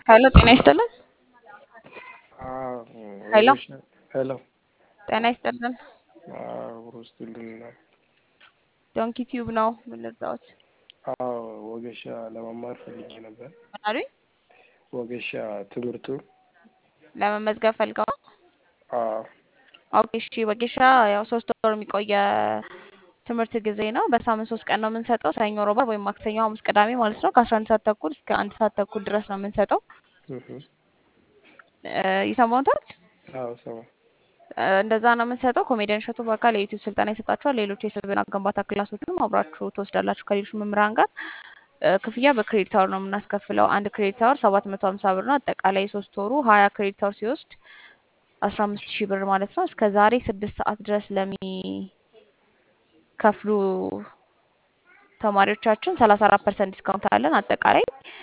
ሄሎ ጤና ይስጥልን። ሄሎ ሄሎ ጤና ይስጥልን። ውስጥልና ዶንኪ ቲዩብ ነው ምን ልርዳዎት? አዎ ወጌሻ ለመማር ፈልጌ ነበር። ምን አሉኝ? ወጌሻ ትምህርቱ ለመመዝገብ ፈልገው? አዎ ኦኬ እሺ። ወጌሻ ያው ሶስት ወር የሚቆየ ትምህርት ጊዜ ነው። በሳምንት ሶስት ቀን ነው የምንሰጠው። ሰኞ፣ ሮብ ወይም ማክሰኞ፣ ሐሙስ፣ ቅዳሜ ማለት ነው። ከአስራ አንድ ሰዓት ተኩል እስከ አንድ ሰዓት ተኩል ድረስ ነው የምንሰጠው። እህ እ ይሰማዎታል? አዎ ሰማ እ እንደዛ ነው የምንሰጠው። ኮሜዲያን እሸቱ በአካል የዩቲዩብ ስልጠና ይሰጣችኋል። ሌሎች የስብዕና ግንባታ ክላሶችንም አብራችሁ ትወስዳላችሁ ከሌሎች መምህራን ጋር። እ ክፍያ በክሬዲት አወር ነው የምናስከፍለው። አንድ ክሬዲት አወር ሰባት መቶ ሀምሳ ብር ነው። አጠቃላይ ሶስት ወሩ ሀያ ክሬዲት አወር ሲወስድ አስራ አምስት ሺህ ብር ማለት ነው። እስከ ዛሬ ስድስት ሰዓት ድረስ ለሚከፍሉ ተማሪዎቻችን ሰላሳ አራት ፐርሰንት ዲስካውንት አለን። አጠቃላይ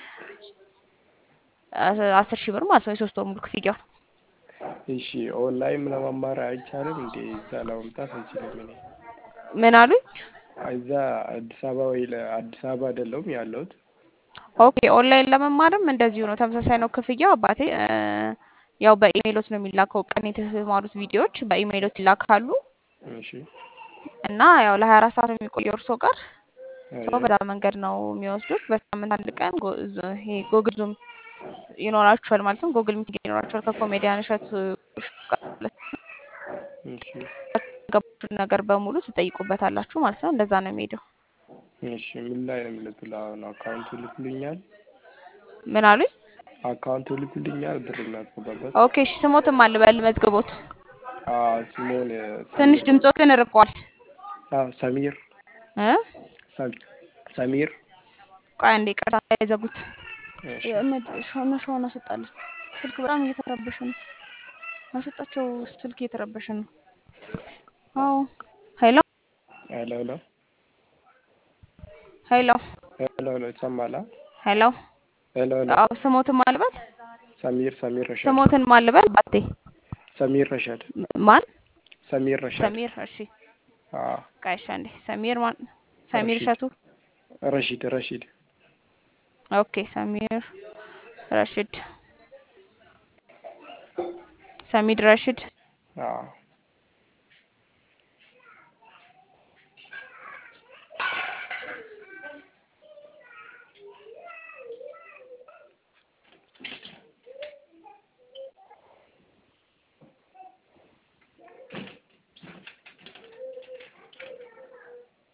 አ- አስር ሺህ ብር ማለት ነው የሶስት ወር ሙሉ ክፍያው። እሺ ኦንላይን ለመማር አይቻልም እንዴ? እዛ ለመምጣት አይችልም። እኔ ምን አሉኝ? እዛ አዲስ አበባ ወይ ለአዲስ አበባ አይደለሁም ያለሁት። ኦኬ ኦንላይን ለመማርም እንደዚሁ ነው፣ ተመሳሳይ ነው ክፍያው አባቴ። እ ያው በኢሜይሎት ነው የሚላከው። ቀን የተማሩት ቪዲዮዎች በኢሜይሎት ይላካሉ እሺ እና ያው ለሀያ አራት ሰዓት ነው የሚቆየው እርሶ ጋር ሰው አይ በዛ መንገድ ነው የሚወስዱት። በሳምንት አንድ ቀን ጎ- ዝ- ይሄ ጎግል ዙም ይኖራችኋል ማለት ነው። ጎግል ሚቲንግ ይኖራችኋል ከኮሜዲያን እሸቱ ጋር ማለት ነው። እሺ ገባችሁን ነገር በሙሉ ትጠይቁበታላችሁ ማለት ነው። እንደዛ ነው የሚሄደው። እሺ ምን ላይ ነው የምልክልህ? አሁን አካውንቱ ልኩልኛል፣ ምን አሉኝ? አካውንቱ ልኩልኛል፣ ብር እናስገባበት። ኦኬ እሺ። ስሞትም አልበል መዝግቦት። አዎ ስሞን ትንሽ ሰሚር ድምፆ ግን ርቋል አዎ ሰሚር እ ሰም- ሰሚር ቆይ አንዴ ቀርታ የዘጉት እሺ ሾነ ሾነ አስወጣለን። ስልክ በጣም እየተረበሸ ነው። አስወጣቸው። ስልክ እየተረበሸ ነው። አዎ ሄሎ ሄሎ ሄሎ ሄሎ ሄሎ ሄሎ ይሰማል? አ? ሄሎ ሄሎ ሄሎ አዎ ስሞትን ማልበል ሰሚር ሰሚር ረሻድ ስሞትን ማልበል ባቴ ሰሚር ረሻድ ማን ሰሚር ረሻድ ሰሚር እሺ አዎ ቃይሻ እንዴ ሰሚር ማን ሰሚር ረሺድ እሸቱ ረሺድ ረሺድ ኦኬ ሰሚር ረሽድ ሰሚድ ረሽድ አዎ